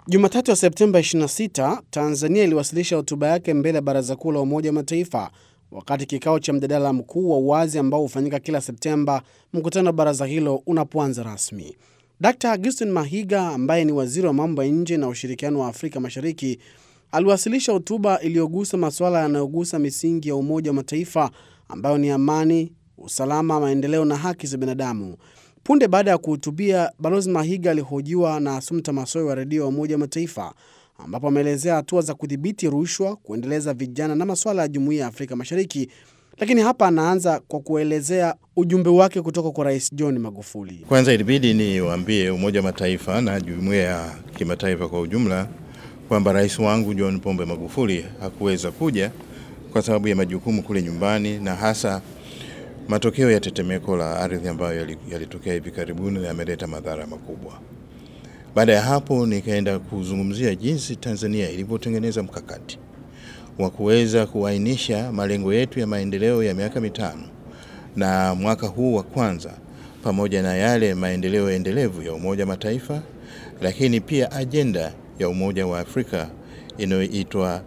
Jumatatu ya Septemba 26, Tanzania iliwasilisha hotuba yake mbele ya Baraza Kuu la Umoja wa Mataifa wakati kikao cha mjadala mkuu wa uwazi ambao hufanyika kila Septemba, mkutano wa baraza hilo unapoanza rasmi. Dkt Augustin Mahiga ambaye ni waziri wa mambo ya nje na ushirikiano wa Afrika Mashariki aliwasilisha hotuba iliyogusa masuala yanayogusa misingi ya Umoja wa Mataifa ambayo ni amani, usalama, maendeleo na haki za binadamu. Punde baada ya kuhutubia, Balozi Mahiga alihojiwa na Asumta Masoi wa redio ya Umoja wa Mataifa ambapo ameelezea hatua za kudhibiti rushwa, kuendeleza vijana na masuala ya Jumuiya ya Afrika Mashariki. Lakini hapa anaanza kwa kuelezea ujumbe wake kutoka kwa Rais John Magufuli. Kwanza ilibidi niwaambie Umoja wa Mataifa na jumuiya ya kimataifa kwa ujumla kwamba rais wangu John Pombe Magufuli hakuweza kuja kwa sababu ya majukumu kule nyumbani na hasa matokeo ya tetemeko la ardhi ambayo yalitokea hivi karibuni na yameleta madhara makubwa. Baada ya hapo, nikaenda kuzungumzia jinsi Tanzania ilivyotengeneza mkakati wa kuweza kuainisha malengo yetu ya maendeleo ya miaka mitano na mwaka huu wa kwanza, pamoja na yale maendeleo endelevu ya Umoja wa Mataifa, lakini pia ajenda ya Umoja wa Afrika inayoitwa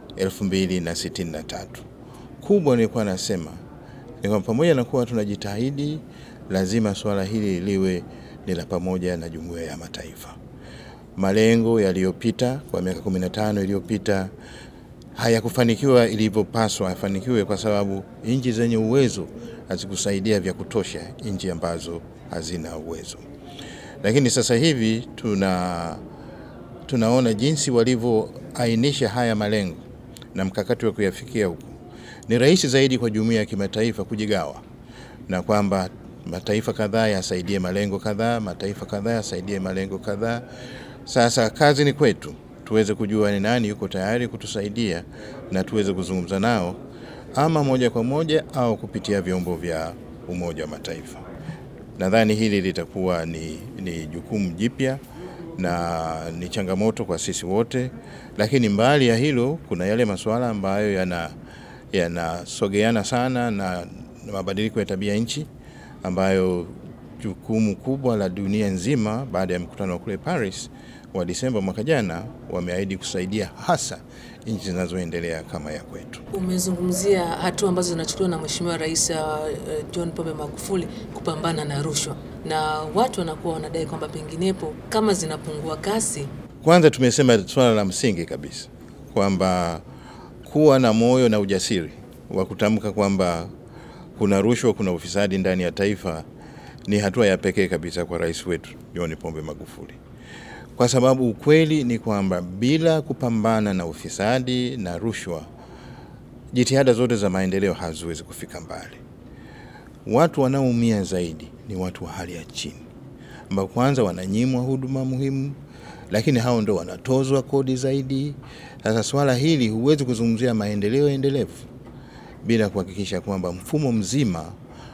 2063. Kubwa nilikuwa nasema ni kwamba pamoja na kuwa tunajitahidi, lazima swala hili liwe ni la pamoja na jumuiya ya mataifa. Malengo yaliyopita kwa miaka 15 iliyopita hayakufanikiwa ilivyopaswa yafanikiwe, kwa sababu nchi zenye uwezo hazikusaidia vya kutosha nchi ambazo hazina uwezo. Lakini sasa hivi tuna tunaona jinsi walivyoainisha haya malengo na mkakati wa kuyafikia huko, ni rahisi zaidi kwa jumuiya ya kimataifa kujigawa na kwamba mataifa kadhaa yasaidie malengo kadhaa, mataifa kadhaa yasaidie malengo kadhaa. Sasa kazi ni kwetu tuweze kujua ni nani yuko tayari kutusaidia na tuweze kuzungumza nao ama moja kwa moja au kupitia vyombo vya Umoja wa Mataifa. Nadhani hili litakuwa ni, ni jukumu jipya na ni changamoto kwa sisi wote, lakini mbali ya hilo kuna yale masuala ambayo yana yanasogeana sana na mabadiliko ya tabia nchi ambayo jukumu kubwa la dunia nzima baada ya mkutano wa kule Paris wa Disemba mwaka jana wameahidi kusaidia hasa nchi zinazoendelea kama ya kwetu. Umezungumzia hatua ambazo zinachukuliwa na Mheshimiwa Rais uh, John Pombe Magufuli kupambana na rushwa, na watu wanakuwa wanadai kwamba penginepo kama zinapungua kasi. Kwanza tumesema swala la msingi kabisa kwamba kuwa na moyo na ujasiri wa kutamka kwamba kuna rushwa, kuna ufisadi ndani ya taifa ni hatua ya pekee kabisa kwa rais wetu John Pombe Magufuli, kwa sababu ukweli ni kwamba bila kupambana na ufisadi na rushwa, jitihada zote za maendeleo haziwezi kufika mbali. Watu wanaoumia zaidi ni watu wa hali ya chini, ambao kwanza wananyimwa huduma muhimu, lakini hao ndo wanatozwa kodi zaidi. Sasa swala hili huwezi kuzungumzia maendeleo endelevu bila kuhakikisha kwamba mfumo mzima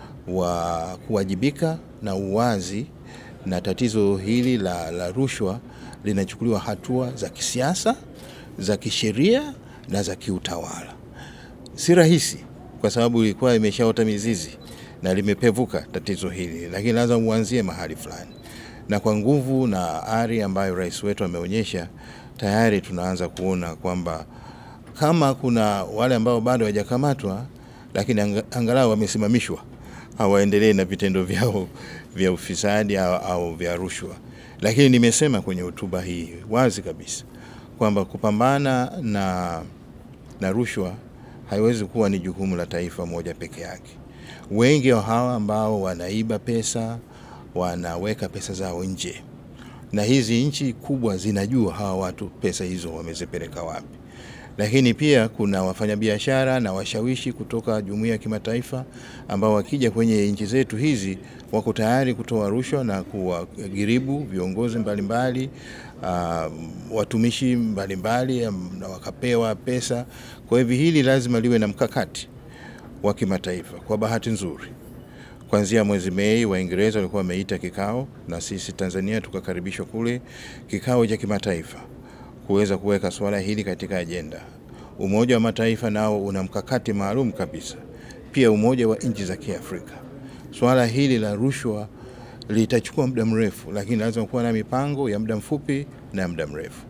wa kuwajibika na uwazi na tatizo hili la, la rushwa linachukuliwa hatua za kisiasa, za kisheria na za kiutawala. Si rahisi kwa sababu ilikuwa imeshaota mizizi na limepevuka tatizo hili, lakini lazima uanzie mahali fulani, na kwa nguvu na ari ambayo rais wetu ameonyesha, tayari tunaanza kuona kwamba kama kuna wale ambao bado hawajakamatwa, lakini angalau wamesimamishwa hawaendelee na vitendo vyao vya ufisadi au, au vya rushwa. Lakini nimesema kwenye hotuba hii wazi kabisa kwamba kupambana na, na rushwa haiwezi kuwa ni jukumu la taifa moja peke yake. Wengi wa hawa ambao wanaiba pesa wanaweka pesa zao nje, na hizi nchi kubwa zinajua hawa watu pesa hizo wamezipeleka wapi lakini pia kuna wafanyabiashara na washawishi kutoka jumuiya ya kimataifa ambao wakija kwenye nchi zetu hizi wako tayari kutoa rushwa na kuwagiribu viongozi mbalimbali uh, watumishi mbalimbali na wakapewa pesa. Kwa hivyo hili lazima liwe na mkakati wa kimataifa. Kwa bahati nzuri, kuanzia mwezi Mei Waingereza walikuwa wameita kikao na sisi Tanzania tukakaribishwa kule kikao cha kimataifa kuweza kuweka suala hili katika ajenda. Umoja wa Mataifa nao una mkakati maalum kabisa, pia Umoja wa Nchi za Kiafrika. Suala hili la rushwa litachukua muda mrefu, lakini lazima kuwa na mipango ya muda mfupi na muda mrefu.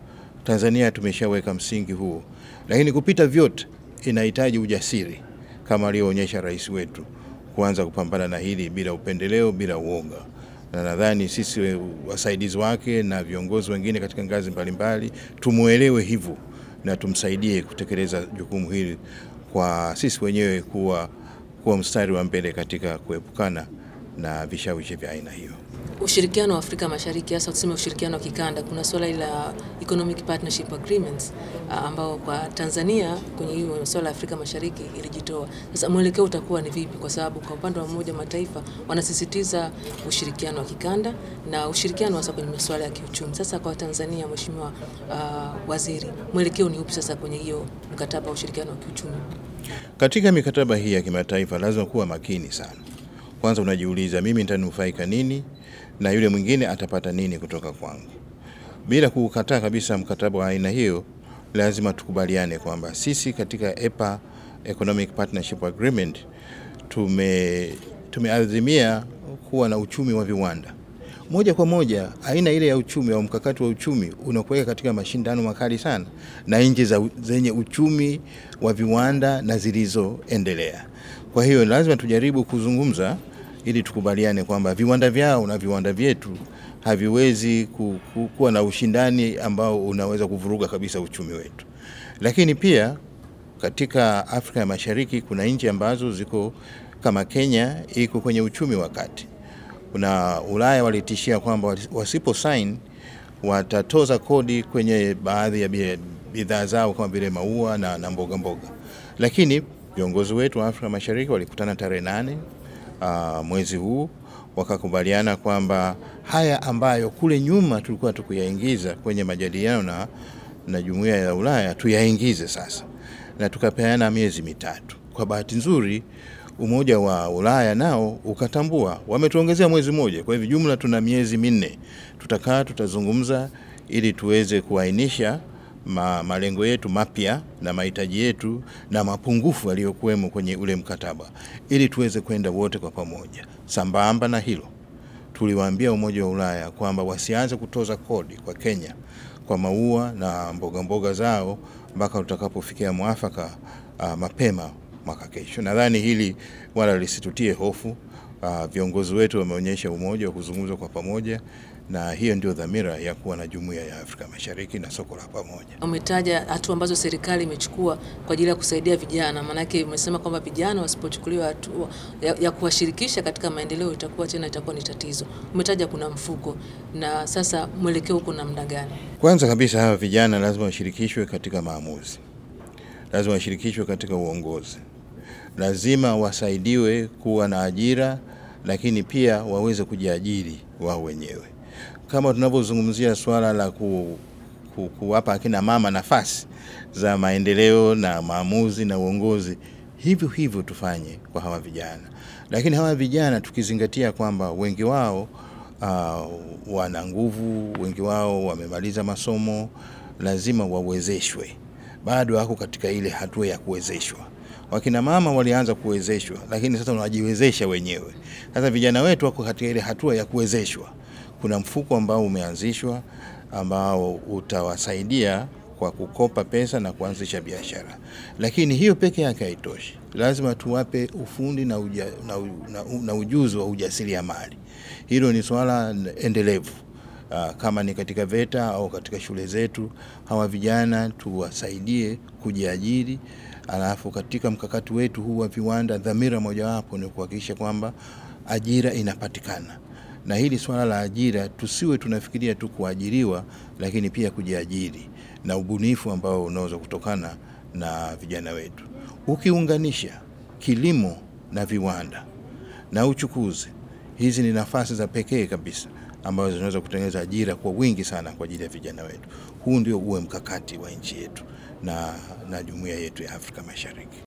Tanzania tumeshaweka msingi huo, lakini kupita vyote inahitaji ujasiri kama alivyoonyesha rais wetu kuanza kupambana na hili bila upendeleo, bila uoga, na nadhani sisi wasaidizi wake na viongozi wengine katika ngazi mbalimbali tumuelewe hivyo na tumsaidie kutekeleza jukumu hili kwa sisi wenyewe kuwa, kuwa mstari wa mbele katika kuepukana na vishawishi vya aina hiyo. Ushirikiano wa Afrika Mashariki, hasa tuseme ushirikiano wa kikanda, kuna swala la Economic Partnership Agreements ambao kwa Tanzania kwenye hiyo swala la Afrika Mashariki ilijitoa. Sasa mwelekeo utakuwa ni vipi? Kwa sababu kwa upande wa Umoja Mataifa wanasisitiza ushirikiano wa kikanda na ushirikiano hasa kwenye masuala ya kiuchumi. Sasa kwa Tanzania, Mheshimiwa uh, Waziri, mwelekeo ni upi sasa kwenye hiyo mkataba wa ushirikiano wa kiuchumi? Katika mikataba hii ya kimataifa lazima kuwa makini sana. Kwanza unajiuliza, mimi nitanufaika nini na yule mwingine atapata nini kutoka kwangu? Bila kukataa kabisa mkataba wa aina hiyo, lazima tukubaliane kwamba sisi katika EPA, Economic Partnership Agreement, tume tumeazimia kuwa na uchumi wa viwanda moja kwa moja. Aina ile ya uchumi au mkakati wa uchumi unakuweka katika mashindano makali sana na nchi zenye uchumi wa viwanda na zilizoendelea. Kwa hiyo lazima tujaribu kuzungumza ili tukubaliane kwamba viwanda vyao na viwanda vyetu haviwezi ku, ku, kuwa na ushindani ambao unaweza kuvuruga kabisa uchumi wetu. Lakini pia katika Afrika ya Mashariki kuna nchi ambazo ziko kama Kenya iko kwenye uchumi wa kati. Kuna Ulaya walitishia kwamba wasipo sign watatoza kodi kwenye baadhi ya bidhaa zao kama vile maua na, na mboga mboga, lakini viongozi wetu wa Afrika Mashariki walikutana tarehe nane Uh, mwezi huu wakakubaliana kwamba haya ambayo kule nyuma tulikuwa tukuyaingiza kwenye majadiliano na, na jumuiya ya Ulaya tuyaingize sasa, na tukapeana miezi mitatu. Kwa bahati nzuri Umoja wa Ulaya nao ukatambua, wametuongezea mwezi mmoja. Kwa hivyo jumla tuna miezi minne, tutakaa tutazungumza, ili tuweze kuainisha ma, malengo yetu mapya na mahitaji yetu na mapungufu yaliyokuwemo kwenye ule mkataba ili tuweze kwenda wote kwa pamoja. Sambamba na hilo, tuliwaambia Umoja wa Ulaya kwamba wasianze kutoza kodi kwa Kenya kwa maua na mboga mboga zao mpaka tutakapofikia mwafaka uh, mapema mwaka kesho. Nadhani hili wala lisitutie hofu. Uh, viongozi wetu wameonyesha umoja wa kuzungumza kwa pamoja na hiyo ndio dhamira ya kuwa na jumuiya ya Afrika Mashariki na soko la pamoja. Umetaja hatua ambazo serikali imechukua kwa ajili ya kusaidia vijana, maanake umesema kwamba vijana wasipochukuliwa hatua ya, ya kuwashirikisha katika maendeleo itakuwa tena itakuwa ni tatizo. Umetaja kuna mfuko, na sasa mwelekeo uko namna gani? Kwanza kabisa hawa vijana lazima washirikishwe katika maamuzi, lazima washirikishwe katika uongozi, lazima wasaidiwe kuwa na ajira, lakini pia waweze kujiajiri wao wenyewe kama tunavyozungumzia swala la ku, ku, kuwapa akina mama nafasi za maendeleo na maamuzi na uongozi, hivyo hivyo tufanye kwa hawa vijana. Lakini hawa vijana tukizingatia kwamba wengi wao uh, wana nguvu, wengi wao wamemaliza masomo, lazima wawezeshwe, bado wako katika ile hatua ya kuwezeshwa. Wakina mama walianza kuwezeshwa, lakini sasa wanajiwezesha wenyewe. Sasa vijana wetu wako katika ile hatua ya kuwezeshwa kuna mfuko ambao umeanzishwa ambao utawasaidia kwa kukopa pesa na kuanzisha biashara, lakini hiyo peke yake haitoshi. Lazima tuwape ufundi na, uja, na, na, na ujuzi wa ujasiriamali. Hilo ni swala endelevu. Uh, kama ni katika VETA au katika shule zetu, hawa vijana tuwasaidie kujiajiri. Alafu katika mkakati wetu huu wa viwanda, dhamira mojawapo ni kuhakikisha kwamba ajira inapatikana na hili swala la ajira tusiwe tunafikiria tu kuajiriwa, lakini pia kujiajiri na ubunifu ambao unaweza kutokana na vijana wetu. Ukiunganisha kilimo na viwanda na uchukuzi, hizi ni nafasi za pekee kabisa ambazo zinaweza kutengeneza ajira kwa wingi sana kwa ajili ya vijana wetu. Huu ndio uwe mkakati wa nchi yetu na, na jumuiya yetu ya Afrika Mashariki.